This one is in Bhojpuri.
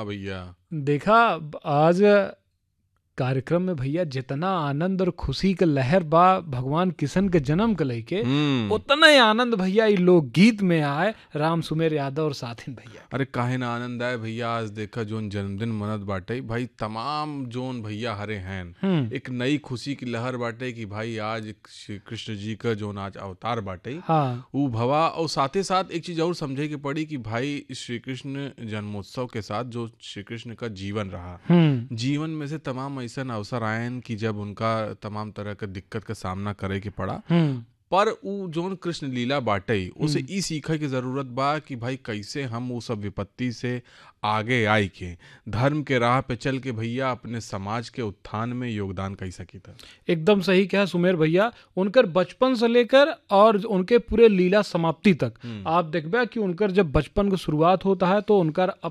हाँ भैया देखा आज कार्यक्रम में भैया जितना आनंद और खुशी के लहर बा भगवान किशन के जन्म के लेके हम्म उतना ही आनंद भैया ई लोक गीत में आए राम सुमेर यादव और साथिन भैया अरे काहे ना आनंद आए भैया आज देखा जोन जन्मदिन मनत बाटे भाई तमाम जोन भैया हरे हैं हम्म एक नई खुशी की लहर बाटे कि भाई आज श्री कृष्ण जी का जोन आज अवतार बाटे हाँ ऊ भवा और साथे साथ एक चीज और समझे की पड़ी कि भाई श्री कृष्ण जन्मोत्सव के साथ जो श्री कृष्ण का जीवन रहा हम्म जीवन में से तमाम ऐसा अवसर आयन कि जब उनका तमाम तरह का दिक्कत का सामना करे के पड़ा हम्म पर उ जोन कृष्ण लीला बाटे उसे ई सीखे की जरूरत बा कि भाई कैसे हम उ सब विपत्ति से आगे आई के धर्म के राह पे चल के भैया अपने समाज के उत्थान में योगदान कर सकी था एकदम सही कहा सुमेर भैया उनकर बचपन से लेकर और उनके पूरे लीला समाप्ति तक आप देखबे कि उनकर जब बचपन की शुरुआत होता है तो उनकर